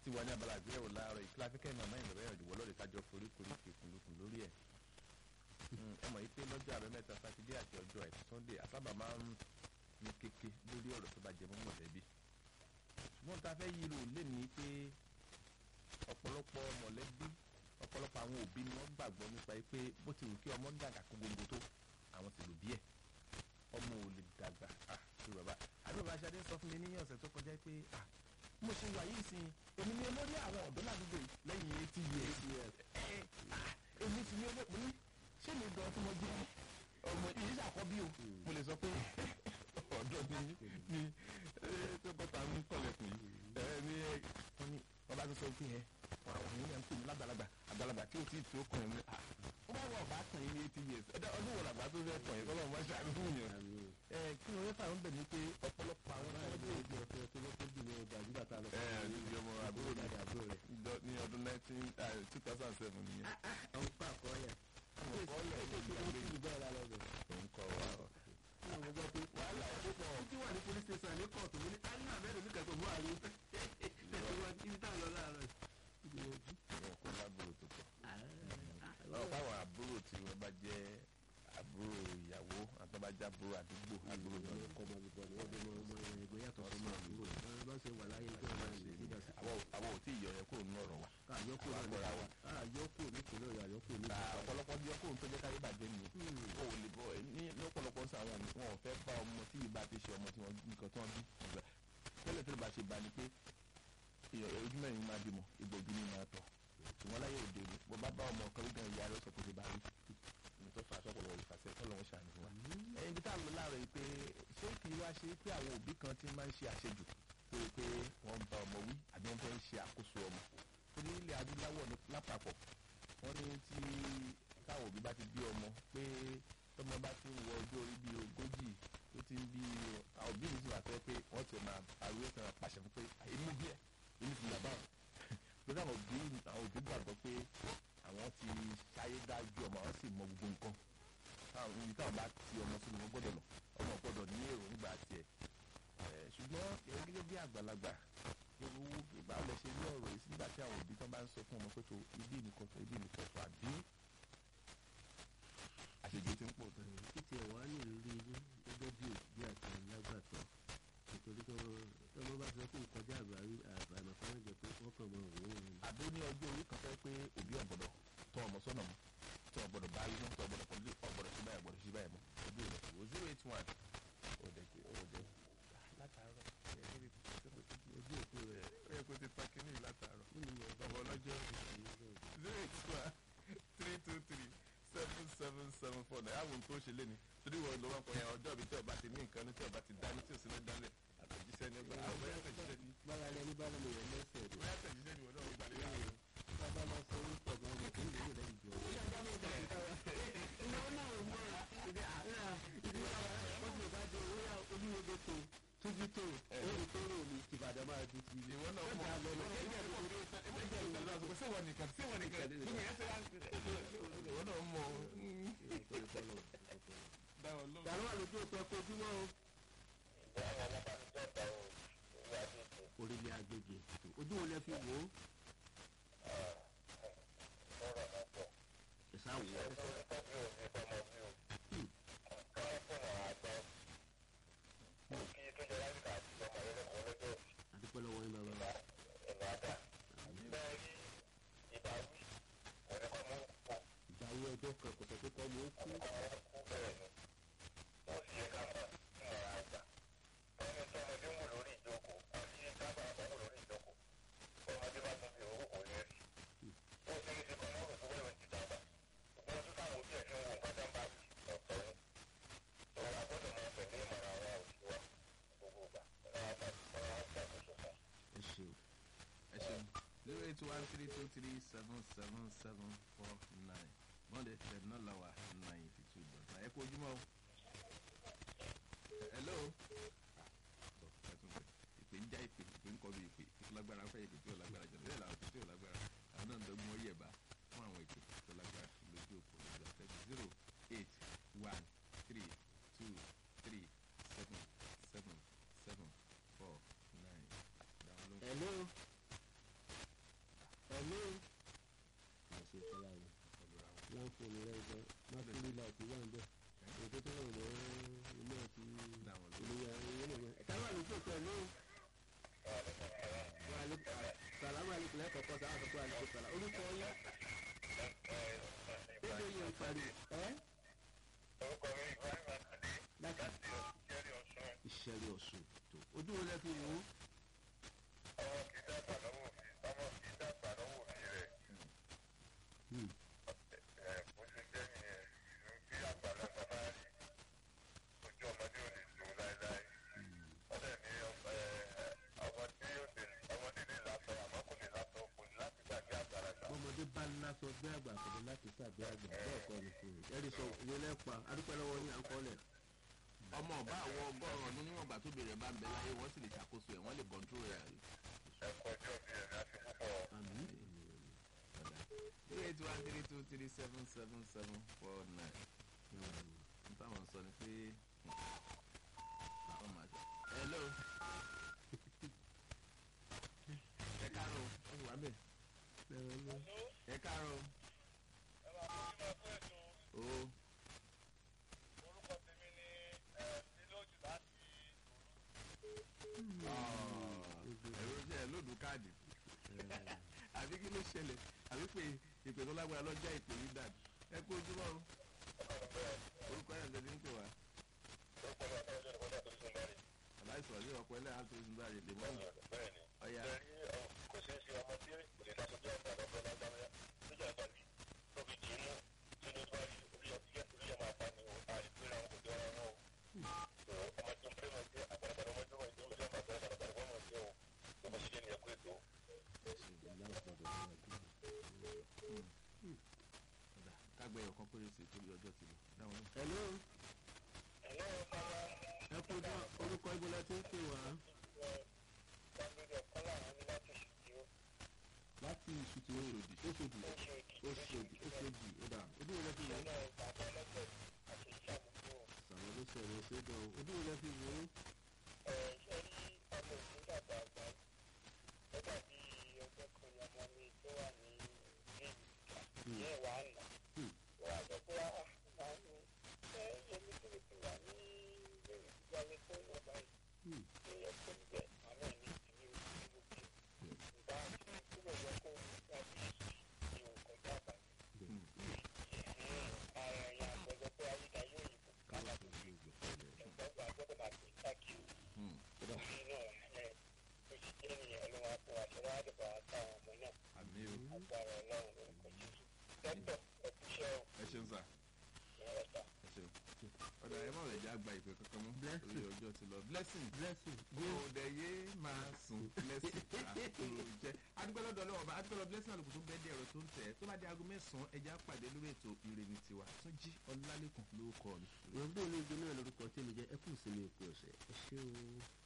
ti wà ní abala àgbéyẹ̀wò láàárọ̀ ìkíla afẹ́kẹ́ màmá ìlọ́wọ́ ẹ̀rọ ìwọ́ lọ́ọ̀dẹ̀ kájọ foríkorí kìkùnlùkùn lórí ẹ̀ ẹ mọ̀ yìí pé lọ́jọ́ àbẹ́mẹ́ta sátidé àti ọjọ́ ẹ̀ sunday àsábà máa ń ní kéke lórí ọ̀rọ̀ tó bá jẹ mọ́ mọ̀lẹ́bí ṣùgbọ́n tá a fẹ́ yí lò lé ní pé ọ̀pọ̀lọpọ̀ mọ̀lẹ́bí ọ̀pọ̀lọpọ̀ àwọn òbí ni wọ́n gbàgbọ́ nípa pé bó ti wù kí ọmọ dàgbà kó gbogbo tó àwọn ti lò bí ẹ̀ ọmọ ò lè dàgbà ah ṣé bàbá àbí bàbá aṣáájú sọ fún mi ní ọ̀sẹ̀ tó kọjá pé ah mo ṣe wà yìí sí èmi ni olórí àwọn ọ̀dọ́ ládùúgbò yìí lẹ́yìn eighty years ẹ̀ ah èmi sì ni olórí mo ní ṣé mi gan tí mo jẹ́ ọmọ yìí ṣàkọ́bí o mo lè sọ pé ọ̀dọ́ ni ni tó bọ́ta ń kọ̀lẹ̀kùn yìí ẹ ní wọ́n ní wọ́n bá tó sọ pé ẹ àwọn èèyàn ń pè mí lágbàlagbà àgbàlagbà tí o ti tó kàn yín ah ó bá wọ ọba kàn yín ní eighty years ẹ̀dá ọdún wo làgbà tó fẹ́ kàn yín kọ́lọ́ wọn ṣàánú fún yẹn. ẹ kí ni wọ́n fà ń bẹ̀ ní pé ọ̀pọ̀lọpọ̀ àwọn ọmọdé ìdí ọ̀fẹ́ tó lọ́kọ́ jù ní ọgbà nígbà tá a lọ. ẹ ní ìdí ọmọ àbúrò mi àbúrò rẹ̀. Dọ- ní ọdún nineteen two thousand seven nìyẹn. àwọn pa àkọọ́lẹ̀. Àwọn àkọọ́lẹ̀ ó ti wọ́n ti jù bẹ́ẹ̀ lálẹ́ bẹ̀. òun kọ wa ọ. Ní àwọn gbọ́ pé wàhálà ó pọ̀. Títí wà ní police station ní kóòtù mo ní ayé àbẹ́rẹ́ mi kẹ́kọ̀ọ́ mú àrí. Tẹ̀síwájú ibi tá a lọ láàárọ̀ yìí. Ìwọ̀n kò lábúrò tó pọ̀. Àwọn fáwọn àbúrò tí wọ́n bá jẹ́ àbúrò ìyàwó àti wọ́n bá jẹ́ àbúrò àdúgbò àbúrò náà. ọkọ̀ ọmọ bíbọ̀ ni wọ́n bí ọmọ ọmọ ẹgbẹ́ yàtọ̀ sí ọmọ àbúrò. Ẹ bá ṣe wà láyé tó ọmọ ẹ̀ nígbà sí. Àwọn àwọn ò tí ì yọ yẹn kúrò nínú ọ̀rọ̀ wa. Àyọkù náà ní Àkọ́ra wa. àyọkù nípìnlẹ̀ Ọ̀yọ́ àyọkù ní Ta ọ̀pọ̀lọpọ̀ bí ọkọ̀ tó jẹ́ káyé bàjẹ́ ni o ò lè bọ̀ ní lọ́pọ̀lọpọ̀ sí àwọn ọ̀nà wọn ò fẹ́ bá ọmọ tí ìbá ti ṣe ọmọ tí wọ́n nǹkan tí wọ́n bí ìgbà tẹ́lẹ̀ tẹ́lẹ̀ bá ṣe bá ni pé èèyàn ojú mẹ́rin máa bímọ ìgbà ojú ni máa tọ̀ ṣùgbọ́n láyé òde òní bó bá bá ọmọ kan ló gan ìyá rẹ̀ sọ pé ṣe bá rí ní tó fà á sọ́pọ̀lọpọ̀ ìfàsẹ́ kọ́ lọ́wọ́ ṣàánú fún wa. ẹyin bí táwọn láàárọ̀ yìí pé ṣé kì í wá ṣe pé àwọn òbí kan ti máa ń ṣe àṣejù pé pé wọ́n ń bá ọmọ wí àbí wọ́n fẹ́ ń ṣe àkóso ọmọ torí ilẹ̀ adúláwọ̀ ní lápapọ̀ wọ́n ní tí táwọn òbí bá ti bí ọmọ pé tọmọ bá ti ń wọ ọjọ́ orí bíi ogójì tó ti ń bí àwọn òbí mi ti wà fẹ́ pé wọ́n ti máa ariwo ẹ̀sẹ̀ máa pàṣẹ fún pé èmi bí ẹ̀ èmi sì yàgbá wọn lórí àwọn òbí àwọn òbí gbàgbọ́ pé àwọn ti ṣayé dájú ọmọ àwọn sì mọ gbogbo nǹkan táwọn ibi táwọn bá ti ọmọ sínú wọn gbọ́dọ̀ lọ ọmọ gbọ́dọ̀ ní èròǹgbà tiẹ̀ ẹ̀ ṣùgbọ́n ẹ̀ gẹ́gẹ́ bí àgbàlagbà owó báwo lẹ ṣe ní ọ̀rọ̀ yìí nígbà tí àwọn òbí tán bá ń sọ fún ọmọ pé tó ibi nìkan tó ibi nìkan tó àbí àṣejù ti ń pọ̀ tó. títí ẹ̀ wá ní ìrírí yín gẹ́gẹ́ bí òbí àti alágbàtọ́ nítorí pé ọmọ bá ti sọ pé ìkọjá àbárí àbàmọ̀ fáwọn jẹ pé wọ́n kàn mọ òun òun ni. àbó ní ọjọ́ orí kan fẹ́ pé òbí ọ̀gbọ̀dọ̀ tọ́ ọmọ sọ́nà mọ́ tọ́ ọ̀gbọ̀dọ̀ bá yín tọ́ ọ̀gbọ̀dọ̀ pọ̀lú ọ̀gbọ̀dọ̀ sí báyìí ọ̀gbọ̀dọ̀ sí báyìí mọ́ ojú rẹ̀ kò zero eight one òde òde látàárọ̀ ojú òkú rẹ̀ ó yẹ kó ti pa kínní látàárọ̀ nínú ìyẹn bá ọmọ ọlọ́jọ́ zero eight one three two three seven seven seven four náà àwọn tó ṣe lé ní torí wọn lọ́wọ́ kan yẹn ọjọ́ mi tí ọba ti ní nǹkan ní tí ọba ti dání tí ò sí ní dálẹ̀ àtẹ̀jíṣẹ́ ní ọgbà àwọn bẹ́ẹ̀ àtẹ̀jíṣẹ́ ní bára lẹni bá lọmọ yẹn lẹ́sẹ̀ rẹ̀ bẹ́ẹ̀ àtẹ̀jíṣẹ́ ní wọn náà gbà lé láàrin. bàbá máa sọ orúkọ gan ọmọ tó ń lè lẹ́yìn jọ. tójú tó orí tó rò ní ìbàdàn máa ju ti ìwọ náà mọ síwọ nìkan síwọ nìkan gbogbo yẹn ṣe wá ìwọ náà mọ dáwọn lóhùn. yàrá wà lójú òpin ẹkọ ojúmọ́ o. orílẹ̀ agbègbè ojú wo lẹ fi wò ó. ẹ̀sà wò ó. àdúpẹ́ lọ́wọ́ yín bàbá. ìdáwó ẹjọ́ kan kò sọ pé kọ́ mọ́ ó kú. ẹ ṣeun. ẹ ṣeun zero eight one three two three seven seven seven four nine monday fm náà la wà ninety two dot nine ẹ kú ojúmọ́ o. hello. Ah, ẹ tún pè ìpè ń já ìpè ìpè ń kọ́ bí ìpè ìpè lágbára fẹ́ ìpè tí ò lágbára jọ bẹ́ẹ̀ làwọn ìpè tí ò lágbára àwọn náà ń dọ́gbọ́n yẹ̀bá fún àwọn ìpè tó lágbára lójú òpó lójú àtẹ́gùn zero eight one three two three seven seven seven four nine. Dáwọn ló ń hello. fóònù rẹ gan mákúrú láti wà ń bẹ ètò tó rọrùn mọ́ ilé ọtí Dáwọn lọ. olówó ayé náà ẹ̀ka wà lójú òkú ẹ̀ lóhùn. sàlámù alẹ́kùn lẹ́kọ̀ọ́ kọ́ sáà sọ́kọ́ alẹ́kùn sàlá orúkọ yín. Bébè yẹn ń pariwo ẹ́ orúkọ mi ibrahim akande láti láti ìjẹ́rìí ọ̀sùn ìṣẹ̀lẹ̀ ọ̀sùn tó ojú wo lẹ́ fi wò ó. ọmọ kì í dàgbà lọ́wọ́ òfin ọmọ kì í dàgbà lọ́wọ́ òfin rẹ̀ Hmm. ẹ̀ bó ṣe jẹ́ nìyẹn ìlú bí àgbàlagbà bá rí ojú ọmọdé ò lè tó láéláé wọ́n dẹ̀ ní ọmọ ẹ̀, ọmọ tí ó lè ọmọdé lè lásọ àmọ́ kò lè lásọ kò ní láti gbàgbé àgbàlagbà. ọmọdé bá lásọ gbé àgbà àkọ́dé láti sàgbé àgbà bẹ́ẹ̀ kọ́ ni fún mi. ẹ̀rí sọ ìwé lẹ́pa adúpẹ́ lọ́wọ́ yín à ń kọ́lẹ̀. ọmọ ọba àwọn ọgọ́rùn ọdún níwọ̀n ìgbà tó bèrè bá ń bẹ láyé wọ́n sì lè ṣàkóso ẹ̀ wọ́n lè kọ́ńtró rẹ̀ ẹ kọjú òbí ẹ̀ láti púpọ̀ àmì three eight one three two three seven seven seven four nine n táwọn sọ ni pé àwọn máa ṣe. hello ẹ káàárọ̀ ó sì wá bẹ̀ ẹ káàárọ̀ ẹ máa fún mi máa fún ètò o orúkọ tèmi ní nílòjù láti ẹ̀rọ jẹ́ lóòdù káàdì àbí kí ló ṣẹlẹ̀ àbí pé ìpè tó lágbára lọ́jà ìpè yìí dàbí ẹ kú ojúmọ́ o orúkọ ẹ̀ ń tẹ́lẹ̀ ń pè wá orúkọ mi àtàwọn ọjọ́ ìkọ́jà tó ti sùn báyìí. aláìsàn ní ọ̀pọ̀ ẹlẹ́yà tó ń bá rè lè mọ́ bẹ́ẹ̀ni ọ̀yà lẹ́rí kò ṣeé ṣe ọmọ tí kò lè dáṣọ bí ọ̀gá lọ́gbọ́n lágbára lójú àgbàdì tó fi dì í mú tí ló bá rí orí ọtí orí ẹ̀ máa pa ni o àìpéra wọn kò jọ ara wọn o. ọmọ tó ń pè mọ̀ jẹ́ àgbàlagbà ọmọ tó wọ̀ ní orí ọmọ àgbàlagbà àgbàlagbà ọmọ jẹ́ o tó bá ṣe jẹ́ nìyẹn kó ètò. ọ̀dà kágbẹ́ ẹ̀yọ̀ kan péré sí torí ọjọ́ ti lọ dáwọn náà. hello ẹ̀lọ́ ọ̀pọ̀lọpọ̀ ẹ kú dán orúkọ ibo la ti ń pè wá gbàgbé ọ̀kan láwọn ní láti ṣùgbọ́n láti ìṣùtì oṣòdì oṣòdì oṣòdì ọ̀dà ojú wo lẹ fi wò ó. náà bàbá ọlọ́pẹ̀ àti ìyá àbúrò sàwọn ló sọ ìwé ṣe dán ojú wo lẹ fi wò ó. ẹ̀ ṣe rí ọmọ òfin dàgbà àgbà ó dàbí ọjọ́ kan ní ọmọ mi tó wà ní ilé ìgbà yẹn wà á nà wà á sọ pé ah máa ń ẹ yẹmi tó lè fi wà ní ilé ìgbà yẹn tó yọ báyìí ṣé yẹ kó ń bẹ àmọ́ ní ìdílé ìlú bí ìgbà tí kúrò yẹ kó ń gbà bí ní òkòtò àbáyé ara ẹ̀yà àgbẹ̀jọ pé ayídáyé òyìnbó kálá tó fi ẹ̀gbọ́n àgbẹ̀dọ̀ máa pè káàkiri nínú ẹ̀ ó sì jẹ́ nìyẹn ló máa fún àṣẹwá àdìbò àtàwọn ọmọ náà àmì o agbára ọlọ́run lórúkọ jésù dókítà ẹ̀kúṣẹ́ ò ẹ ṣeun sà ìrọ̀ta. ẹ ṣeun ọ̀dà ẹ má lè já gba ìpè kankan mọ́ Blessing. orí ọjọ́ ti lọ blessing blessing òde yé máa sùn blessing àkùrò jẹ adúgbòlódò ọlọ́wọ́ bá adúgbòlódò blessing àlùkò tó bẹ́ẹ̀ dé ẹ̀rọ tó ń tẹ̀ tó bá di aago mẹ́sàn-án ẹja pàdé lórí ètò ìrènì tiwa tún jí ọlálẹ́kùn lórúkọ mi. ìwọ̀n bí olóògbé náà lórúkọ tí mi jẹ́ ẹ kù sí mi òkú ọ̀sẹ̀ ẹ ṣé o.